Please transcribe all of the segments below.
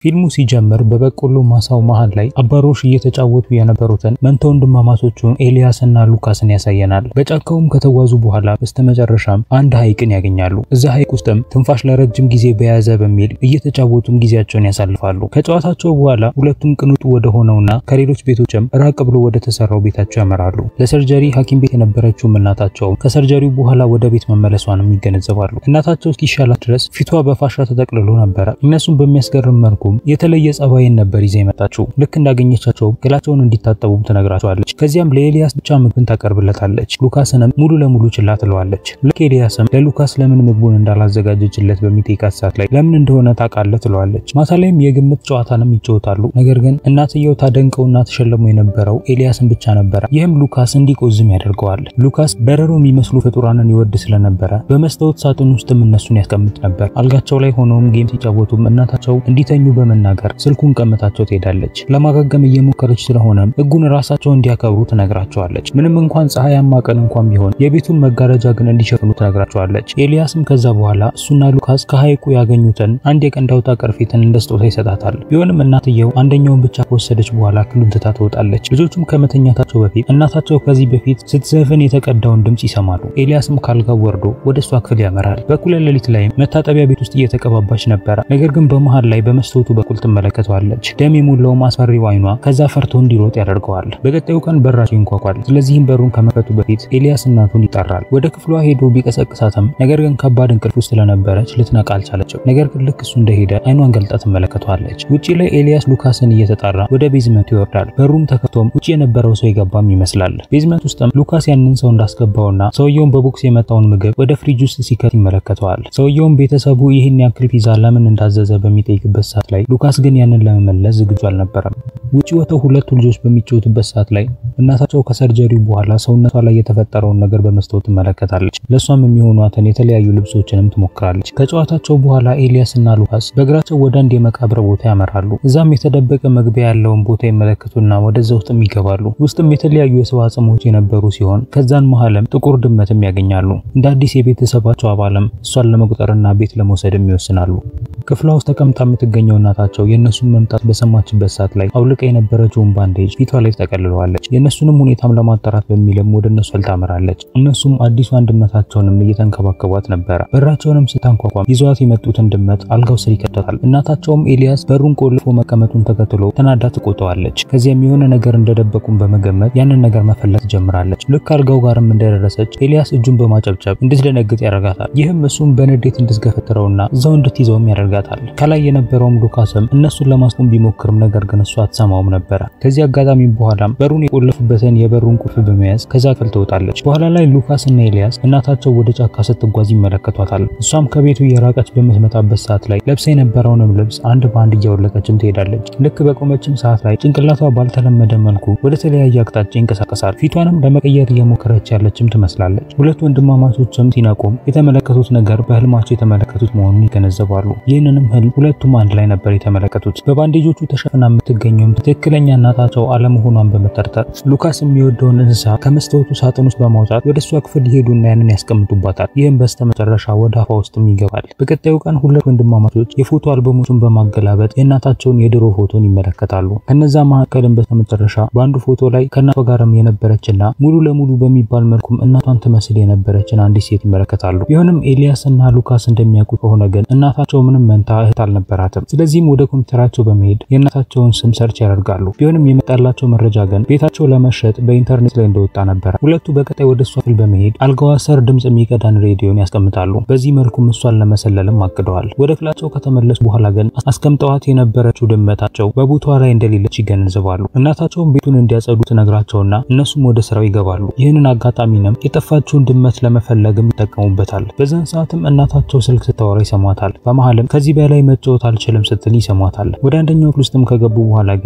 ፊልሙ ሲጀምር በበቆሎ ማሳው መሃል ላይ አባሮሽ እየተጫወቱ የነበሩትን መንታ ወንድማማቾቹን ኤልያስ እና ሉካስን ያሳየናል። በጫካውም ከተጓዙ በኋላ በስተመጨረሻም አንድ ሐይቅን ያገኛሉ። እዛ ሐይቅ ውስጥም ትንፋሽ ለረጅም ጊዜ በያዘ በሚል እየተጫወቱም ጊዜያቸውን ያሳልፋሉ። ከጨዋታቸው በኋላ ሁለቱም ቅንጡ ወደ ሆነውና ከሌሎች ቤቶችም ራቅ ብሎ ወደ ተሰራው ቤታቸው ያመራሉ። ለሰርጀሪ ሐኪም ቤት የነበረችውም እናታቸው ከሰርጀሪው በኋላ ወደ ቤት መመለሷንም ይገነዘባሉ። እናታቸው እስኪሻላት ድረስ ፊቷ በፋሻ ተጠቅልሎ ነበረ። እነሱም በሚያስገርም መልኩም የተለየ ጸባይን ነበር ይዛ የመጣችው። ልክ እንዳገኘቻቸው ገላቸውን እንዲታጠቡም ትነግራቸዋለች። ከዚያም ለኤልያስ ብቻ ምግብን ታቀርብለታለች። ሉካስንም ሙሉ ለሙሉ ችላ ትለዋለች። ልክ ኤልያስም ለሉካስ ለምን ምግቡን እንዳላዘጋጀችለት በሚጠይቃት ሰዓት ላይ ለምን እንደሆነ ታውቃለህ ትለዋለች። ማታ ላይም የግምት ጨዋታንም ይጫወታሉ። ነገር ግን እናትየው ታደንቀውና ተሸልሞ የነበረው ኤልያስን ብቻ ነበረ። ይህም ሉካስ እንዲቆዝም ያደርገዋል። ሉካስ በረሮ የሚመስሉ ፍጡራንን ይወድ ስለነበረ በመስታወት ሳጥን ውስጥም እነሱን ያስቀምጥ ነበር። አልጋቸው ላይ ሆነውም ጌም ሲጫወቱም እናታቸው እንዲተኙ በመናገር ስልኩን ቀምታቸው ትሄዳለች። ለማጋገም እየሞከረች ስለሆነም ሕጉን ራሳቸው እንዲያከብሩ ትነግራቸዋለች። ምንም እንኳን ፀሐያማ ቀን እንኳን ቢሆን የቤቱን መጋረጃ ግን እንዲሸፍኑ ትነግራቸዋለች። ኤልያስም ከዛ በኋላ እሱና ሉካስ ከሐይቁ ያገኙትን አንድ የቀንድ አውጣ ቅርፊትን እንደ ስጦታ ይሰጣታል። ቢሆንም እናትየው አንደኛውን ብቻ ከወሰደች በኋላ ክፍሉን ትታ ትወጣለች። ልጆቹም ከመተኛታቸው በፊት እናታቸው ከዚህ በፊት ስትዘፍን የተቀዳውን ድምጽ ይሰማሉ። ኤልያስም ካልጋው ወርዶ ወደ እሷ ክፍል ያመራል። በኩለ ሌሊት ላይም መታጠቢያ ቤት ውስጥ እየተቀባባች ነበረ። ነገር ግን በመሃል ላይ በመስታወቱ በኩል ትመለከተዋለች። ደም የሞላውም አስፈሪው አይኗ ከዛ ፈርቶ እንዲሮጥ ያደርገዋል። በቀጣዩ ቀን በራቸው ይንኳኳል። ስለዚህም በሩን ከመክፈቱ በፊት ኤልያስ እናቱን ይጠራል። ወደ ክፍሏ ሄዶ ቢቀሰቅሳትም ነገር ግን ከባድ እንቅልፍ ውስጥ ስለነበረች ልትነቃ አልቻለችም። ነገር ግን ልክ እሱ እንደሄደ አይኗን ገልጣ ትመለከተዋለች። ውጪ ላይ ኤልያስ ሉካስን እየተጣራ ወደ ቤዝመንቱ ይወርዳል። በሩም ተከፍቶም ውጪ የነበረው ሰው የገባም ይመስላል። ቤዝመንት ውስጥም ሉካስ ያንን ሰው እንዳስገባውና ሰውየውን በቦክስ የመጣውን ምግብ ወደ ፍሪጅ ውስጥ ሲከት ይመለከተዋል። ሰውየውም ቤተሰቡ ይህን ያክል ፒዛ ለምን እንዳዘዘ በሚጠይቅበት ሰዓት ላይ ሉካስ ግን ያንን ለመመለስ ዝግጁ አልነበረም። ውጪ ወጥተው ሁለቱ ልጆች በሚጫወቱበት ሰዓት ላይ እናታቸው ከሰርጀሪው በኋላ ሰውነቷ ላይ የተፈጠረውን ነገር በመስታወት ትመለከታለች። ለእሷም የሚሆኗትን የተለያዩ ልብሶችንም ትሞክራለች። ከጨዋታቸው በኋላ ኤልያስ እና ሉካስ በእግራቸው ወደ አንድ የመቃብር ቦታ ያመራሉ። እዛም የተደበቀ መግቢያ ያለውን ቦታ ይመለከቱና ወደዛ ውስጥም ይገባሉ። ውስጥም የተለያዩ የሰው አጽሞች የነበሩ ሲሆን ከዛን መሃልም ጥቁር ድመትም ያገኛሉ። እንደ አዲስ የቤተሰባቸው አባልም እሷን ለመቁጠርና ቤት ለመውሰድም ይወስናሉ። ክፍሏ ውስጥ ተቀምጣ የምትገኘው እናታቸው የእነሱን መምጣት በሰማችበት ሰዓት ላይ አውልቃ የነበረችውን ባንዴጅ ፊቷ ላይ ተጠቀልለዋለች። የእነሱንም ሁኔታም ለማጣራት በሚልም ወደ እነሱ ታመራለች። እነሱም አዲሷን ድመታቸውንም እየተንከባከቧት ነበረ። በራቸውንም ስታንኳኳም ይዘዋት የመጡትን ድመት አልጋው ስር ይከተታል። እናታቸውም ኤልያስ በሩን ቆልፎ መቀመጡን ተከትሎ ተናዳ ትቆጠዋለች። ከዚያም የሆነ ነገር እንደደበቁም በመገመት ያንን ነገር መፈለግ ትጀምራለች። ልክ አልጋው ጋርም እንደደረሰች ኤልያስ እጁን በማጨብጨብ እንድትደነግጥ ያደርጋታል። ይህም እሱም በንዴት እንድትገፈትረውና እዛው እንድትይዘውም ያደርጋታል። ከላይ የነበረውም ሉካስም እነሱን ለማስቆም ቢሞክርም ነገር ግን እሷ አትሰማውም ነበረ። ከዚህ አጋጣሚ በኋላም በሩን የቆለፉበትን የበሩን ቁልፍ በመያዝ ከዛ ክፍል ትወጣለች። በኋላ ላይ ሉካስ እና ኤልያስ እናታቸው ወደ ጫካ ስትጓዝ ይመለከቷታል። እሷም ከቤቱ የራቀች በምትመጣበት ሰዓት ላይ ለብሳ የነበረውንም ልብስ አንድ በአንድ እያወለቀችም ትሄዳለች። ልክ በቆመችም ሰዓት ላይ ጭንቅላቷ ባልተለመደ መልኩ ወደ ተለያየ አቅጣጫ ይንቀሳቀሳል። ፊቷንም ለመቀየር እየሞከረች ያለችም ትመስላለች። ሁለት ወንድማማቾችም ሲነቁም የተመለከቱት ነገር በህልማቸው የተመለከቱት መሆኑን ይገነዘባሉ። ይህንንም ህልም ሁለቱም አንድ ላይ ነበር የተመለከቱት። በባንዴጆቹ ተሸፍና የምትገኘውም ትክክለኛ እናታቸው አለመሆኗን በመጠርጠር ሉካስ የሚወደውን እንስሳ ከመስታወቱ ሳጥን ውስጥ በማውጣት ወደ እሷ ክፍል ይሄዱና ያንን ያስቀምጡባታል። ይህም በስተመጨረሻ ወደ አፏ ውስጥም ይገባል። በቀጣዩ ቀን ሁለት ወንድማማቾች የፎቶ አልበሞቹን በማገላበጥ የእናታቸውን የድሮ ፎቶን ይመለከታሉ። ከነዛ መካከልም በስተመጨረሻ በአንዱ ፎቶ ላይ ከእናቷ ጋርም የነበረችና ሙሉ ለሙሉ በሚባል መልኩም እናቷን ትመስል የነበረችን አንዲት ሴት ይመለከታሉ። ቢሆንም ኤልያስ እና ሉካስ እንደሚያውቁ ከሆነ ግን እናታቸው ምንም መንታ እህት አልነበራትም። ስለዚህም ወደ ኮምፒውተራቸው በመሄድ የእናታቸውን ስም ሰርች ያደርጋሉ። ቢሆንም የመጣላቸው መረጃ ግን ቤታቸው ለመሸጥ በኢንተርኔት ላይ እንደወጣ ነበረ። ሁለቱ በቀጣይ ወደ እሷ ክፍል በመሄድ አልጋዋ ስር ድምጽ የሚቀዳን ሬዲዮን ያስቀምጣሉ። በዚህ መልኩም እሷን ለመሰለልም አቅደዋል። ወደ ክፍላቸው ከተመለሱ በኋላ ግን አስቀምጠዋት የነበረችው ድመታቸው በቦታዋ ላይ እንደሌለች ይገነዘባሉ። እናታቸውም ቤቱን እንዲያጸዱ ትነግራቸውና እነሱም ወደ ስራው ይገባሉ። ይህንን አጋጣሚንም የጠፋችውን ድመት ለመፈለግም ይጠቀሙበታል። በዛን ሰዓትም እናታቸው ስልክ ስታወራ ይሰሟታል። በመሀልም ከዚህ በላይ መጫወት አልችልም ስትል ይሰሟታል። ወደ አንደኛው ክፍል ውስጥም ከገቡ በኋላ ግን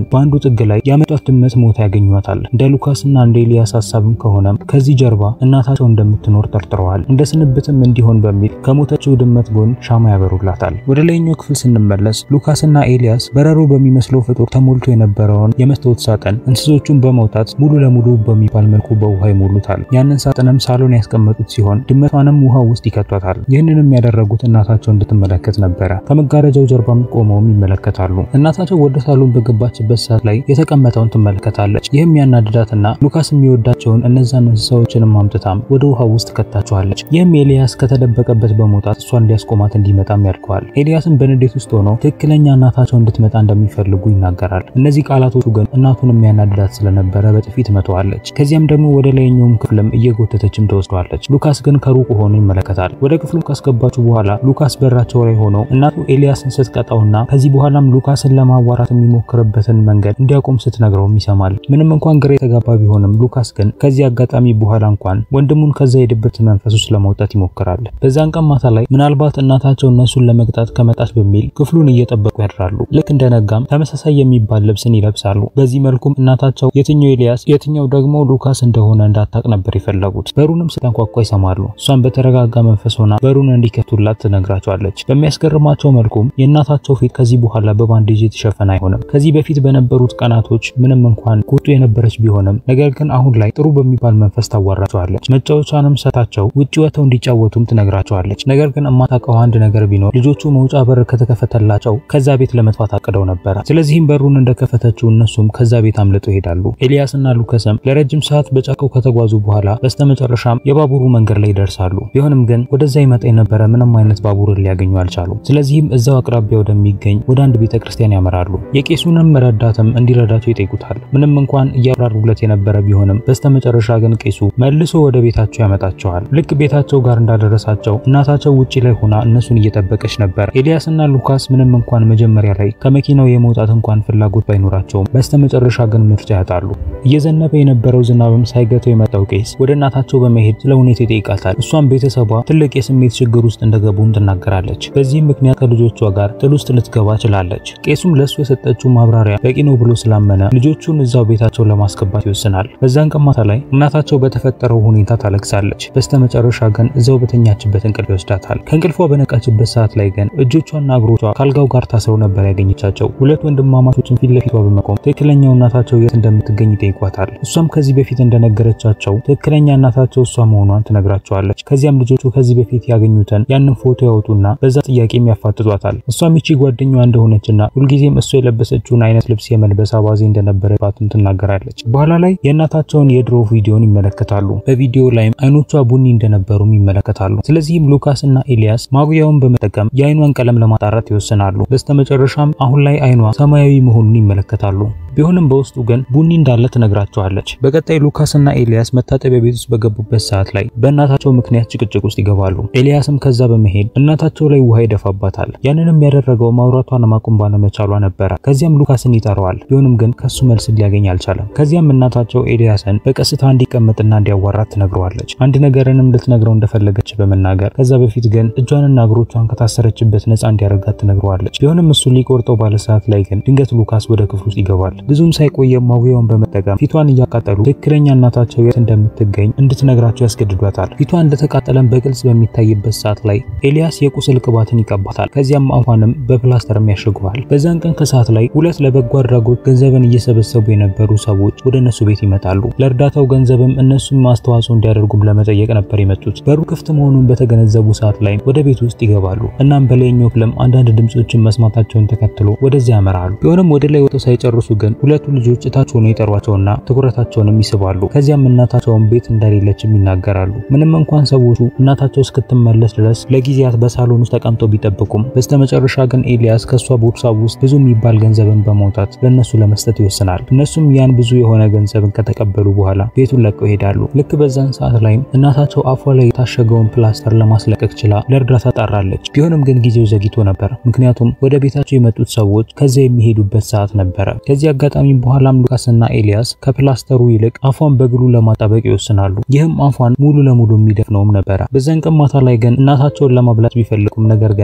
ግን በአንዱ ጥግ ላይ ያመጧት ድመት ሞታ ያገኟታል። እንደ ሉካስና እንደ ኤልያስ ሀሳብም ከሆነም ከዚህ ጀርባ እናታቸው እንደምትኖር ጠርጥረዋል። እንደ ስንብትም እንዲሆን በሚል ከሞተችው ድመት ጎን ሻማ ያበሩላታል። ወደ ላይኛው ክፍል ስንመለስ ሉካስና ኤልያስ በረሮ በሚመስለው ፍጡር ተሞልቶ የነበረውን የመስታወት ሳጥን እንስሶቹን በመውጣት ሙሉ ለሙሉ በሚባል መልኩ በውሃ ይሞሉታል። ያንን ሳጥንም ሳሎን ያስቀመጡት ሲሆን ድመቷንም ውሃ ውስጥ ይከቷታል። ይህንንም ያደረጉት እናታቸው እንድትመለከት ነበረ። ከመጋረጃው ጀርባም ቆመውም ይመለከታሉ። እናታቸው ወደ ሳሎን በገባችበት ሰዓት ላይ የተቀመጠውን ትመለከታለች። ይህም ያናድዳትና ሉካስ የሚወዳቸውን እነዛን እንስሳዎችንም አምጥታም ወደ ውሃ ውስጥ ከታቸዋለች። ይህም ኤልያስ ከተደበቀበት በመውጣት እሷን ሊያስቆማት እንዲመጣም ያድገዋል። ኤልያስም በንዴት ውስጥ ሆኖ ትክክለኛ እናታቸው እንድትመጣ እንደሚፈልጉ ይናገራል። እነዚህ ቃላቶቹ ግን እናቱን የሚያናድዳት ስለነበረ በጥፊ ትመታዋለች። ከዚያም ደግሞ ወደ ላይኛውም ክፍልም እየጎተተችም ተወስደዋለች። ሉካስ ግን ከሩቅ ሆኖ ይመለከታል። ወደ ክፍሉ ካስገባችሁ በኋላ ሉካስ በራቸው ላይ ሆኖ እናቱ ኤልያስን ስትቀጣውና ከዚህ በኋላም ሉካስን ለማዋራት የሚሞክርበትን መንገድ እንዲያቆም ስትነግረውም ይሰማል። ምንም እንኳን ግራ የተጋባ ቢሆንም ሉካስ ግን ከዚህ አጋጣሚ በኋላ እንኳን ወንድሙን ከዛ የድብርት መንፈስ ውስጥ ለማውጣት ይሞክራል። በዛን ቀን ማታ ላይ ምናልባት እናታቸው እነሱን ለመቅጣት ከመጣች በሚል ክፍሉን እየጠበቁ ያድራሉ። ልክ እንደነጋም ተመሳሳይ የሚባል ልብስን ይለብሳሉ። በዚህ መልኩም እናታቸው የትኛው ኤልያስ የትኛው ደግሞ ሉካስ እንደሆነ እንዳታቅ ነበር የፈለጉት። በሩንም ስተንኳኳ ይሰማሉ። እሷን በተረጋጋ መንፈስ ሆና በሩን እንዲከቱላት ትነግራቸዋለች። በሚያስገርማቸው መልኩም የእናታቸው ፊት ከዚህ በኋላ በባንዴጅ የተሸፈነ አይሆንም። ከዚህ በፊት በነበሩት ቀናቶች ምንም እንኳን ቁጡ የነበረች ቢሆንም ነገር ግን አሁን ላይ ጥሩ በሚባል መንፈስ ታዋራቸዋለች። መጫወቻንም ሰታቸው ውጭ ወጥተው እንዲጫወቱም ትነግራቸዋለች። ነገር ግን እማታውቀው አንድ ነገር ቢኖር ልጆቹ መውጫ በር ከተከፈተላቸው ከዛ ቤት ለመጥፋት አቅደው ነበረ። ስለዚህም በሩን እንደከፈተችው እነሱም ከዛ ቤት አምልጠው ይሄዳሉ። ኤልያስና ሉከስም ለረጅም ሰዓት በጫካው ከተጓዙ በኋላ በስተመጨረሻም የባቡሩ መንገድ ላይ ይደርሳሉ። ቢሆንም ግን ወደዛ ይመጣ የነበረ ምንም አይነት ባቡርን ሊያገኙ አልቻሉም። ስለዚህም እዛው አቅራቢያ ወደሚገኝ ወደ አንድ ቤተ ክርስቲያን ያመራሉ። የቄሱንም ረዳትም እንዲረዳቸው ይጠይቁታል። ምንም እንኳን እያብራሩለት የነበረ ቢሆንም በስተመጨረሻ ግን ቄሱ መልሶ ወደ ቤታቸው ያመጣቸዋል። ልክ ቤታቸው ጋር እንዳደረሳቸው እናታቸው ውጪ ላይ ሆና እነሱን እየጠበቀች ነበር። ኤልያስና ሉካስ ምንም እንኳን መጀመሪያ ላይ ከመኪናው የመውጣት እንኳን ፍላጎት ባይኖራቸውም በስተመጨረሻ ግን ምርጫ ያጣሉ። እየዘነበ የነበረው ዝናብም ሳይገተው የመጣው ቄስ ወደ እናታቸው በመሄድ ስለ ሁኔታ ይጠይቃታል። እሷም ቤተሰቧ ትልቅ የስሜት ችግር ውስጥ እንደገቡም ትናገራለች። በዚህም ምክንያት ከልጆቿ ጋር ጥል ውስጥ ልትገባ ችላለች። ቄሱም ለእሱ የሰጠችው ማብራሪያ በቂ ነው ብሎ ስላመነ ልጆቹን እዛው ቤታቸው ለማስገባት ይወስናል። በዛን ቀን ማታ ላይ እናታቸው በተፈጠረው ሁኔታ ታለቅሳለች። በስተመጨረሻ ግን እዛው በተኛችበት እንቅልፍ ይወስዳታል። ከእንቅልፏ በነቃችበት ሰዓት ላይ ግን እጆቿና እግሮቿ ካልጋው ጋር ታስረው ነበር ያገኘቻቸው። ሁለት ወንድማማቾችን ፊት ለፊቷ በመቆም ትክክለኛው እናታቸው የት እንደምትገኝ ይጠይቋታል። እሷም ከዚህ በፊት እንደነገረቻቸው ትክክለኛ እናታቸው እሷ መሆኗን ትነግራቸዋለች። ከዚያም ልጆቹ ከዚህ በፊት ያገኙትን ያንን ፎቶ ያወጡና በዛ ጥያቄም ያፋጥጧታል። እሷም ይቺ ጓደኛዋ እንደሆነችና ሁልጊዜም እሷ የለበሰችውን አይነት ልብስ የመልበስ አባዜ እንደነበረባትም ትናገራለች። በኋላ ላይ የእናታቸውን የድሮ ቪዲዮን ይመለከታሉ። በቪዲዮ ላይም አይኖቿ ቡኒ እንደነበሩም ይመለከታሉ። ስለዚህም ሉካስ እና ኤልያስ ማጉያውን በመጠቀም የአይኗን ቀለም ለማጣራት ይወስናሉ። በስተመጨረሻም አሁን ላይ አይኗ ሰማያዊ መሆኑን ይመለከታሉ። ቢሆንም በውስጡ ግን ቡኒ እንዳለ ትነግራቸዋለች። በቀጣይ ሉካስ እና ኤልያስ መታጠቢያ ቤት ውስጥ በገቡበት ሰዓት ላይ በእናታቸው ምክንያት ጭቅጭቅ ውስጥ ይገባሉ። ኤልያስም ከዛ በመሄድ እናታቸው ላይ ውሃ ይደፋባታል። ያንንም ያደረገው ማውራቷን ማቆም ባለመቻሏ ነበረ። ከዚያም ሉካስን ይጠራዋል። ቢሆንም ግን ከሱ መልስ ሊያገኝ አልቻለም። ከዚያም እናታቸው ኤልያስን በቀስታ እንዲቀመጥና እንዲያዋራት ትነግረዋለች። አንድ ነገርንም ልትነግረው እንደፈለገች በመናገር ከዛ በፊት ግን እጇንና እግሮቿን ከታሰረችበት ነፃ እንዲያደርጋት ትነግረዋለች። ቢሆንም እሱ ሊቆርጠው ባለ ሰዓት ላይ ግን ድንገት ሉካስ ወደ ክፍል ውስጥ ይገባል። ብዙም ሳይቆየም ማጉያውን በመጠቀም ፊቷን እያቃጠሉ ትክክለኛ እናታቸው የት እንደምትገኝ እንድትነግራቸው ያስገድዷታል። ፊቷ እንደተቃጠለም በግልጽ በሚታይበት ሰዓት ላይ ኤልያስ የቁስል ቅባትን ይቀባታል። ከዚያም አፏንም በፕላስተርም ያሸገዋል። በዛን ቀን ከሰዓት ላይ ሁለት ለበጎ አድራጎት ገንዘብን እየሰበሰቡ የነበሩ ሰዎች ወደ እነሱ ቤት ይመጣሉ። ለእርዳታው ገንዘብም እነሱም አስተዋጽኦ እንዲያደርጉም ለመጠየቅ ነበር የመጡት። በሩ ክፍት መሆኑን በተገነዘቡ ሰዓት ላይ ወደ ቤት ውስጥ ይገባሉ። እናም በላይኛው ክፍልም አንዳንድ ድምጾችን መስማታቸውን ተከትሎ ወደዚያ ያመራሉ። ቢሆንም ወደ ላይ ወጥተው ሳይጨርሱ ግን ሁለቱ ልጆች እታች ሆነው ይጠሯቸውና ትኩረታቸውንም ይስባሉ። ከዚያም እናታቸውን ቤት እንደሌለችም ይናገራሉ። ምንም እንኳን ሰዎቹ እናታቸው እስክትመለስ ድረስ ለጊዜያት በሳሎን ውስጥ ተቀምጠው ቢጠብቁም በስተመጨረሻ ግን ኤልያስ ከሷ ቦርሳ ውስጥ ብዙ የሚባል ገንዘብን በማውጣት ለነሱ ለመስጠት ይወስናል። እነሱም ያን ብዙ የሆነ ገንዘብን ከተቀበሉ በኋላ ቤቱን ለቀው ይሄዳሉ። ልክ በዛን ሰዓት ላይም እናታቸው አፏ ላይ የታሸገውን ፕላስተር ለማስለቀቅ ችላ ለእርዳታ ጣራለች። ቢሆንም ግን ጊዜው ዘግይቶ ነበር። ምክንያቱም ወደ ቤታቸው የመጡት ሰዎች ከዚያ የሚሄዱበት ሰዓት ነበረ። ከዚህ አጋጣሚ በኋላም ሉካስና ኤልያስ ከፕላስተሩ ይልቅ አፏን በግሉ ለማጣበቅ ይወስናሉ። ይህም አፏን ሙሉ ለሙሉ የሚደፍነውም ነበረ። በዛን ቀን ማታ ላይ ግን እናታቸውን ለማብላት ቢፈልጉም ነገር ግን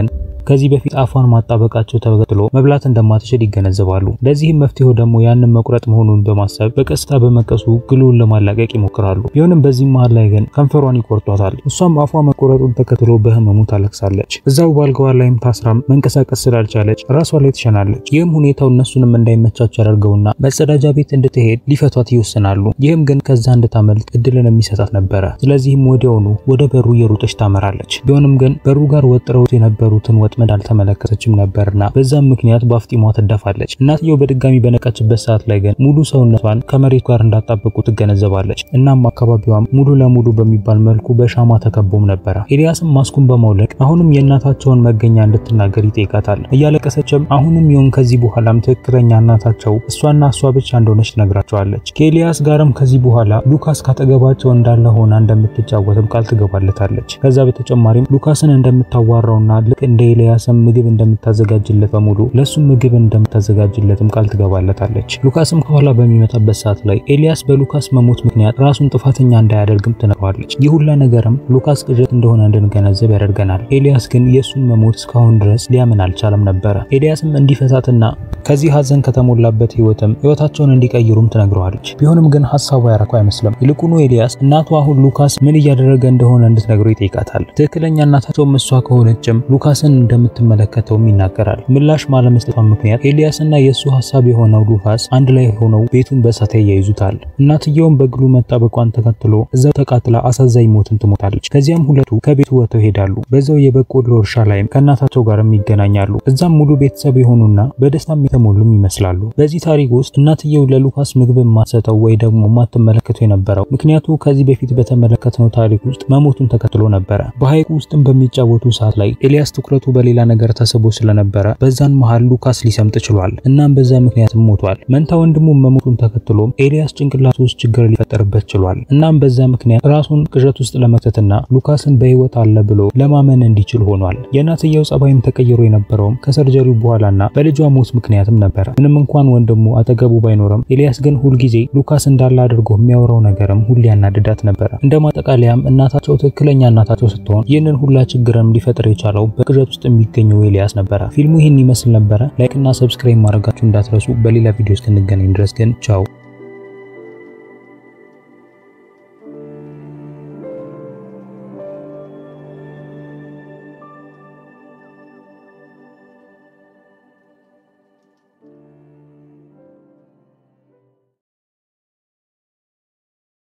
ከዚህ በፊት አፏን ማጣበቃቸው ተከትሎ መብላት እንደማትችል ይገነዘባሉ። ለዚህም መፍትሄው ደግሞ ያንን መቁረጥ መሆኑን በማሰብ በቀስታ በመቀሱ ግሉን ለማላቀቅ ይሞክራሉ። ቢሆንም በዚህ መሃል ላይ ግን ከንፈሯን ይቆርጧታል። እሷም አፏ መቆረጡን ተከትሎ በህመሙ ታለቅሳለች። እዛው ባልጋዋ ላይም ታስራም መንቀሳቀስ ስላልቻለች ራሷ ላይ ትሸናለች። ይህም ሁኔታው እነሱንም እንዳይመቻቸው ያደርገውና መጸዳጃ ቤት እንድትሄድ ሊፈቷት ይወስናሉ። ይህም ግን ከዛ እንድታመልጥ እድልን የሚሰጣት ነበረ። ስለዚህም ወዲያውኑ ወደ በሩ እየሮጠች ታመራለች። ቢሆንም ግን በሩ ጋር ወጥረውት የነበሩትን ወጥመድ አልተመለከተችም ነበርና በዛም ምክንያት በአፍጢሟ ትደፋለች። እናትየው በድጋሚ በነቃችበት ሰዓት ላይ ግን ሙሉ ሰውነቷን ከመሬት ጋር እንዳጣበቁ ትገነዘባለች። እናም አካባቢዋም ሙሉ ለሙሉ በሚባል መልኩ በሻማ ተከቦም ነበረ። ኤልያስም ማስኩን በማውለቅ አሁንም የእናታቸውን መገኛ እንድትናገር ይጠይቃታል። እያለቀሰችም አሁንም ይሁን ከዚህ በኋላም ትክክለኛ እናታቸው እሷና እሷ ብቻ እንደሆነች ትነግራቸዋለች። ከኤልያስ ጋርም ከዚህ በኋላ ሉካስ ካጠገባቸው እንዳለ ሆና እንደምትጫወትም ቃል ትገባለታለች። ከዛ በተጨማሪም ሉካስን እንደምታዋራውና ልክ እንደ ኤልያስም ምግብ እንደምታዘጋጅለት በሙሉ ለሱም ምግብ እንደምታዘጋጅለትም ቃል ትገባለታለች። ሉካስም ከኋላ በሚመጣበት ሰዓት ላይ ኤልያስ በሉካስ መሞት ምክንያት ራሱን ጥፋተኛ እንዳያደርግም ትነግረዋለች። ይህ ሁላ ነገርም ሉካስ ቅዠት እንደሆነ እንድንገነዘብ ያደርገናል። ኤልያስ ግን የእሱን መሞት እስካሁን ድረስ ሊያምን አልቻለም ነበረ። ኤልያስም እንዲፈታትና ከዚህ ሀዘን ከተሞላበት ህይወትም ህይወታቸውን እንዲቀይሩም ትነግረዋለች። ቢሆንም ግን ሀሳቡ ያረኩ አይመስልም። ይልቁኑ ኤልያስ እናቱ አሁን ሉካስ ምን እያደረገ እንደሆነ እንድትነግረው ይጠይቃታል። ትክክለኛ እናታቸውም እሷ ከሆነችም ሉካስን እንደምትመለከተውም ይናገራል። ምላሽ ባለመስጠቷ ምክንያት ኤልያስና የእሱ ሀሳብ የሆነው ሉካስ አንድ ላይ ሆነው ቤቱን በእሳት ያያይዙታል። እናትየውም በግሉ መጣበቋን ተከትሎ እዛው ተቃጥላ አሳዛኝ ሞትን ትሞታለች። ከዚያም ሁለቱ ከቤቱ ወጥተው ይሄዳሉ። በዛው የበቆሎ እርሻ ላይም ከእናታቸው ጋርም ይገናኛሉ። እዛም ሙሉ ቤተሰብ የሆኑና በደስታም የተሞሉም ይመስላሉ። በዚህ ታሪክ ውስጥ እናትየው ለሉካስ ምግብ የማትሰጠው ወይ ደግሞ የማትመለከተው የነበረው ምክንያቱ ከዚህ በፊት በተመለከትነው ታሪክ ውስጥ መሞቱን ተከትሎ ነበረ። በሐይቁ ውስጥም በሚጫወቱ ሰዓት ላይ ኤልያስ ትኩረቱ በሌላ ነገር ተስቦ ስለነበረ በዛን መሃል ሉካስ ሊሰምጥ ችሏል። እናም በዛ ምክንያትም ሞቷል። መንታ ወንድሙ መሞቱን ተከትሎም ኤልያስ ጭንቅላቱ ውስጥ ችግር ሊፈጠርበት ችሏል። እናም በዛ ምክንያት ራሱን ቅዠት ውስጥ ለመክተትና ሉካስን በህይወት አለ ብሎ ለማመን እንዲችል ሆኗል። የእናትየው ጸባይም ተቀይሮ የነበረውም ከሰርጀሪው በኋላና በልጇ ሞት ምክንያትም ነበረ። ምንም እንኳን ወንድሙ አጠገቡ ባይኖርም ኤልያስ ግን ሁልጊዜ ሉካስ እንዳለ አድርጎ የሚያወራው ነገርም ሁሌ ያናድዳት ነበረ። እንደ ማጠቃለያም እናታቸው ትክክለኛ እናታቸው ስትሆን ይህንን ሁላ ችግርም ሊፈጥር የቻለው በቅዠት ውስጥ የሚገኘው ኤልያስ ነበረ። ፊልሙ ይህን ይመስል ነበረ። ላይክና ሰብስክራይብ ማድረጋችሁ እንዳትረሱ። በሌላ ቪዲዮ እስክንገናኝ ድረስ ግን ቻው።